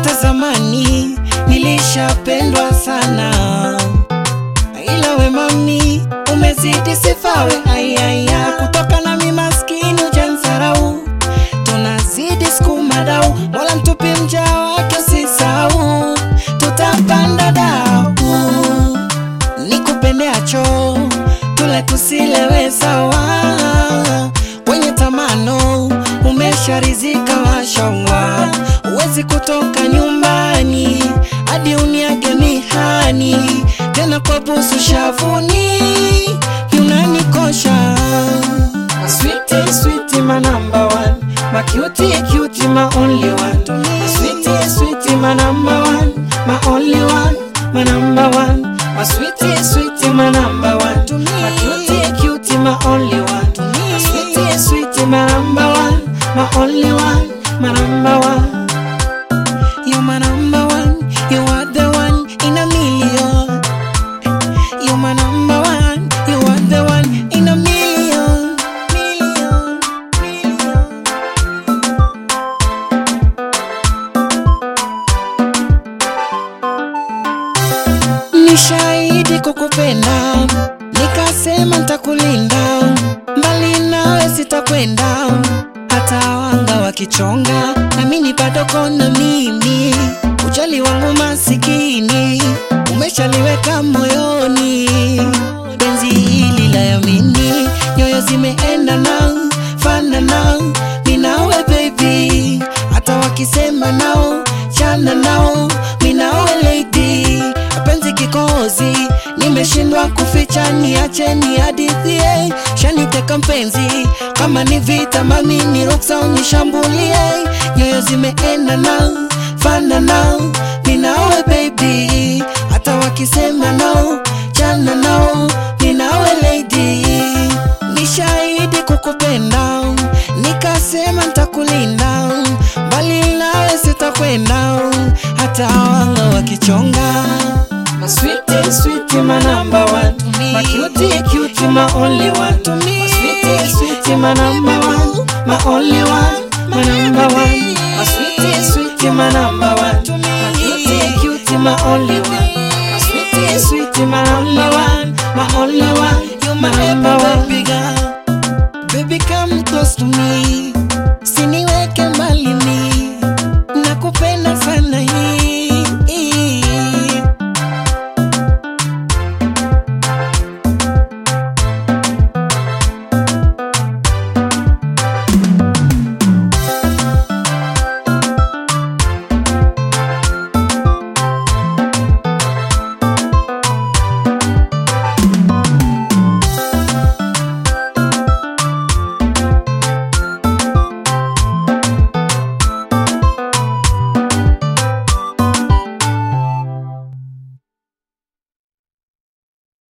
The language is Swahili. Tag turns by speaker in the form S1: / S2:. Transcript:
S1: hata zamani nilishapendwa sana, ila we mami umezidi sifawe ayaya, kutoka na mi maskini ujansarau, tunazidi sukuma dau, mola mtupi mja wake usisau, tutapanda dau nikupendeacho tule tusilewe sawa, kwenye tamano umesharizika mashallah, uwezi kutoka nyumbani hadi uniage mihani, tena kwa busu shavuni unanikosha Sweetie, sweetie, my number one. My cutie, cutie, my only one. My sweetie, sweetie, my number one. My only one, my number one. My sweetie, sweetie, my number one. My cutie, cutie, my only one. My sweetie, sweetie, my number one. My only one, my number one. You're my number one. You are the one in a million. You're my number one. You are the one in a million. Million. Million. Nishahidi kukupenda, nikasema ntakulinda, mbali nawe sitakwenda, hata wanga wakichonga, namini bado kona mimi, ujali wangu masikini, umeshaliweka moyoni, penzi hili la yamini, nyoyo zimeenda nao, fana nao, minawe baby, hata wakisema nao, chana nao, minawe lady penzi kikozi, nimeshindwa kuficha, niache ni hadithie, shaniteka mpenzi, kama ni vita mami ni ruksa unishambulie, nyoyo zimeenda nao, fana nao, ninawe baby, hata wakisema nao, chana nao, ninawe lady, nishahidi kukupenda, nikasema ntakulinda, mbali nawe sitakwenda, hata wanga wakichonga My sweetie, sweetie, my number one. My cutie, cutie, my only one. My sweetie, sweetie, my number one. My only one, my number one. My sweetie, sweetie, my number one. My cutie, cutie, my only one. My sweetie, sweetie, my number